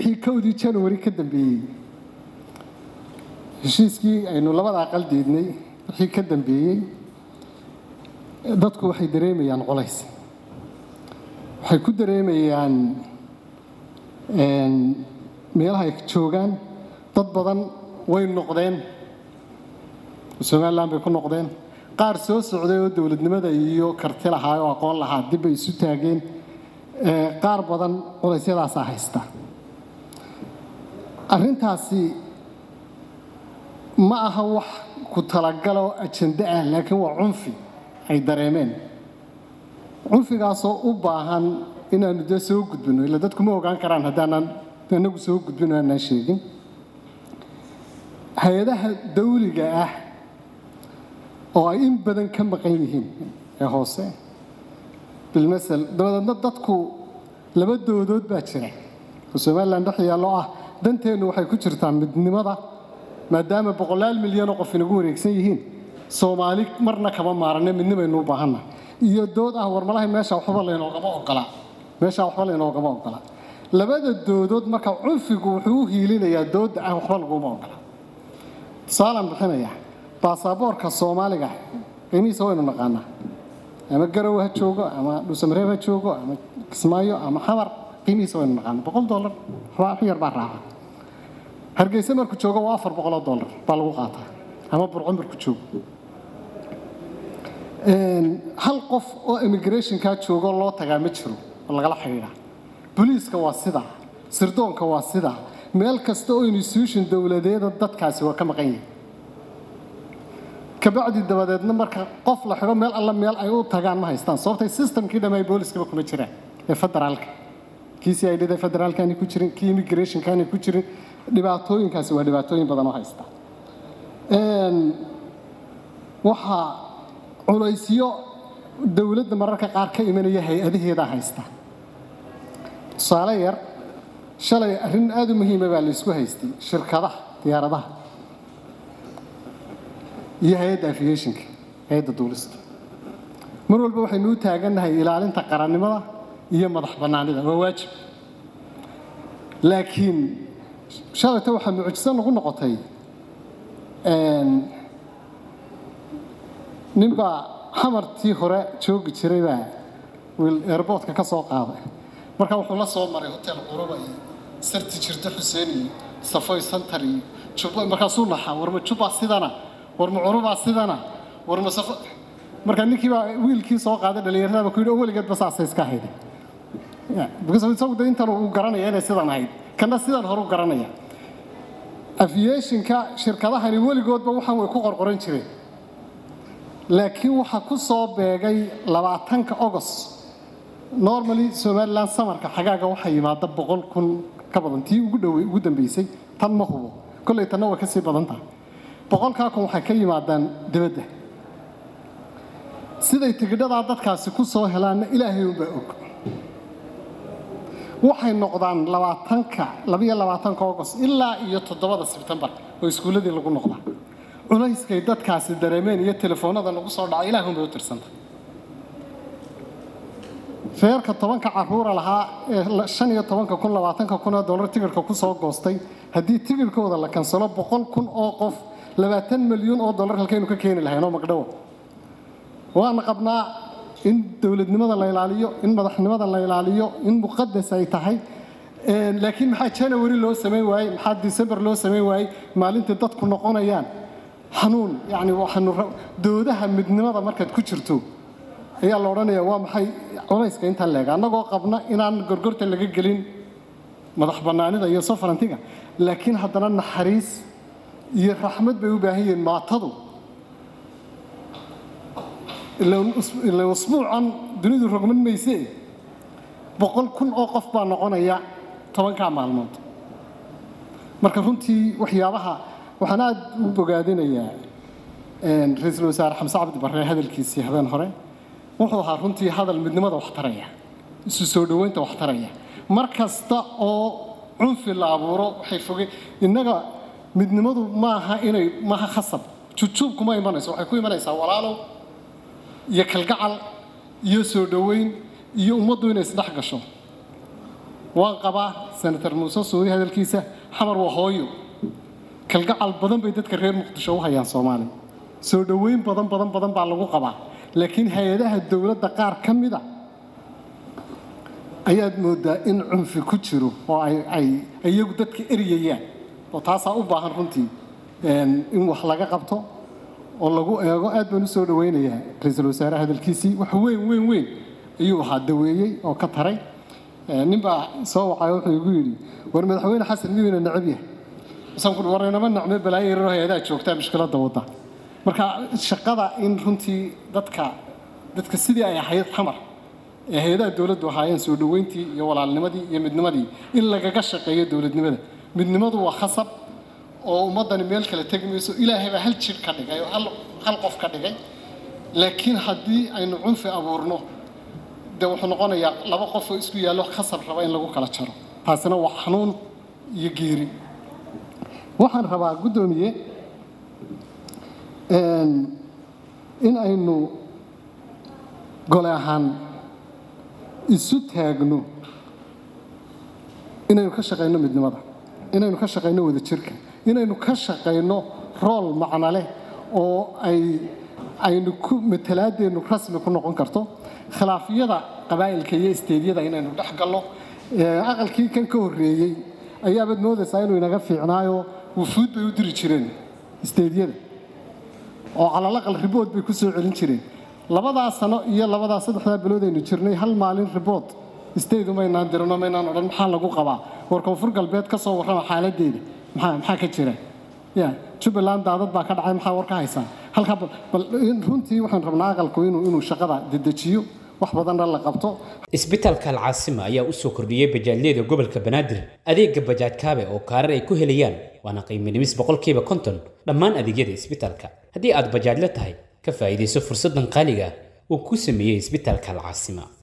wixii kowdii january ka dambeeyey heshiiskii aynu labada aqal diidnay wixii ka dambeeyey dadku waxay dareemayaan culays waxay ku dareemayaan meelaha ay joogaan dad badan way noqdeen somalilan bay ku noqdeen qaar soo socday oo dowladnimada iyo karti lahaa oo aqoon lahaa dib bay isu taageen qaar badan culaysyadaasaa haysta arrintaasi ma aha wax ku talagaloo ajando ah laakiin waa cunfi ay dareemeen cunfigaasoo u baahan inaanu dee soo gudbino ila dadku ma ogaan karaan haddaanan anagu soo gudbino aanaan sheegin hay-adaha dawliga ah oo ay in badan ka maqan yihiin ee hoose bilmasel dabadeedna dadku laba doodood baa jira oo somalilan dhex yaallo ah danteennu waxay ku jirtaa midnimada maadaama boqolaal milyanoo qof inagu wareegsan yihiin soomaali marna kama maaranne midnimaynu u baahanna iyo dood ah warmalahay meesha waxba laynoogama ogola meesha waxba laynoogama ogola labada doodood marka cunfigu wuxuu u hiilinayaa doodda ah waxba laguma ogola tusaalaan bixinaya baasaboorka soomaaliga qiimihiisa waynu naqaanaa ama garow ha joogo ama dhuusamareeb ha joogo ama kismaayo ama xamar qiimihiisa waynu naqaanaa boqol dollar wax yar baa raaca hargeysa markuu joogo waa afar boqoloo dollar baa lagu qaataa ama burco markuu joogo hal qof oo immigrationkaa joogo loo tagaa ma jiro oo lagala xidhiidha boliiska waa sidaa sirdoonka waa sidaa meel kasta oo institution dowladeeda dadkaasi waa ka maqan yihin kabacdi dabadeedna marka qof la xidho meel alla meel ay u tagaan ma haystaan sababtay systemkii dhamay booliskaba kuma jiraan ee federaalka kii c i d da federaalkaani ku jirin kii immigrationkaani ku jirin dhibaatooyinkaasi waa dhibaatooyin badan oo haysta waxaa culaysyo dowladda mararka qaar ka imanaya hay-adaheedaa haysta tusaale yar shalay arrin aada u muhiima baa laysku haystay shirkadaha diyaaradaha iyo hay-adda aviationka hay-adda duulista mar walba waxaynu u taagannahay ilaalinta qarannimada iyo madax bannaanida waa waajib laakiin shalayta waxaa mucjiso nagu noqotay ninbaa xamartii hore joogi jiray baa wiil airboortka ka soo qaaday marka wuxuu la soo maray hotel quruba iyo sarti jirta xuseen iyo safoy santar iyo jubba markaasuu naxaa warma jubbaa sidana warma curubaa sidana warma safo marka ninkii baa wiilkii soo qaaday dhallinyarada ku yidhi oo weligeedba saasay iska hayday because isagu de intan uu garanaya inay sidan ahayd kana sidan hore u garanaya aviationka shirkadahani weligoodba waxaan way ku qorqoran jireen laakiin waxaa ku soo beegay labaatanka ogos normally somaliland samarka xagaaga waxaa yimaada boqol kun ka badan tii ugu dhowey ugu dambeysay tan ma hubo kolley tanna waa ka sii badan tahay boqolkaa kun waxay ka yimaadaan dibadda siday tigidhadaa dadkaasi ku soo helaanna ilaahay unbaa og waxay noqdaan labaatanka labiyo labaatanka ogos ilaa iyo toddobada sebtembar oo iskuulladii lagu noqdaa culayskay dadkaasi dareemeen iyo telefoonada nagu soo dhaca ilaahun bay u tirsanta feerka tobanka caruura lahaa ee shan iyo tobanka kun labaatanka kun oo dollar tigirhka ku soo goostay haddii tigirhkooda la kansalo boqol kun oo qof labaatan milyuun oo dollar halkaynu ka keeni lahayn oo magdhowo waana qabnaa in dowladnimada la ilaaliyo in madaxnimada la ilaaliyo in muqadas ay tahay laakiin maxaa january loo samayn waayey maxaa december loo samayn waayey maalintii dadku noqonayaan xanuun yani waxaanu doodaha midnimada markaad ku jirto ayaa la odhanayaa waa maxay culayska intaan leega annagoo qabna inaan gorgorta laga gelin madax bannaanida iyo sofarantiga laakiin haddana naxariis iyo raxmad bay u baahan yihiin maatadu ila usbuucan dunidu rogman mayse boqol kun oo qof baa noqonaya tobankaa maalmood marka runtii waxyaabaha waxaan aada u bogaadinayaa ra-iisul wasaare xamse cabdi barre hadalkiisii habeen hore wuxuu ahaa runtii hadal midnimada wax taraya isu soo dhoweynta wax taraya mar kasta oo cunfi la abuuro waxay foge innaga midnimadu maaha inay maaha khasab jujuub kuma imanayso waxay ku imanaysaa walaalow iyo kalgacal iyo soo dhoweyn iyo ummaddu inay isdhex gasho waan qabaa senator muuse suudi hadalkiisa xamar waa hooyo kalgacal badan bay dadka reer muqdisho u hayaan soomaaliya soo dhoweyn badan badan badan baa lagu qabaa laakiin hay-adaha dowladda qaar ka mid a ayaad moodaa in cunfi ku jiro oo ay ay iyagu dadka eryayaan oo taasaa u baahan runtii in wax laga qabto oo lagu eego aad baan u soo dhaweynayaa ra-iisul wasaare hadalkiisii wax weyn weyn weyn ayuu ahaa daweeyey oo ka taray nin baa soo wacay wuxuu igu yidhi war madaxweyne xasan miyuuna necab yahay isaan ku war inama nacme balaayo yaroo hay-adaha joogtaa mushkiladda wadda marka shaqada in runtii dadka dadka sidii ay ahayd xamar ee hay-adaha dowladdu ahaayeen soo dhoweyntii iyo walaalnimadii iyo midnimadii in lagaga shaqeeyo dowladnimada midnimadu waa khasab oo ummaddani meel kale tegi mayso ilaahay baa hal jir ka dhigay oo hal hal qof ka dhigay laakiin haddii aynu cunfi abuurno dee wuxuu noqonayaa laba qof oo isku yaallo khasab raba in lagu kala jaro taasina waa xanuun iyo geeri waxaan rabaa guddoomiye in aynu gole ahaan isu taagno inaynu ka shaqayno midnimada inaynu ka shaqayno wadajirka inaynu ka shaqayno rool macno leh oo ay aynu ku matalaadeenu rasmi ku noqon karto khilaafyada qabaa'ilka iyo isteedyada inaynu dhex galno aqalkii kan ka horreeyey ayaabaad moodaysaa inuu inaga fiicnaayo wufuud bay u diri jireen isteedyada oo calalaqal ribood bay ku soo celin jireen labadaa sano iyo labadaa saddexdaa bilood aynu jirnay hal maalin ribood isteedu maynaan dirino maynaan odhan maxaa lagu qabaa war koonfur galbeed ka soo warrama xaaladeeda maxaa maxaa ka jira ya jubbaland daadad baa ka dhacay maxaa war ka haysaan halkaa bal runtii waxaan rabnaa aqalku inuu inuu shaqada dedejiyo wax badanna la qabto isbitaalka alcaasima ayaa u soo kordhiyey bajaajyada gobolka banaadir adeega bajaaj kaabe oo kaarar ay ku helayaan waana qiimo dhimis boqolkiiba konton dhammaan adeegyada isbitaalka haddii aad bajaajla tahay ka faa'iidayso fursaddan qaaliga ah uu ku sameeyey isbitaalka alcaasima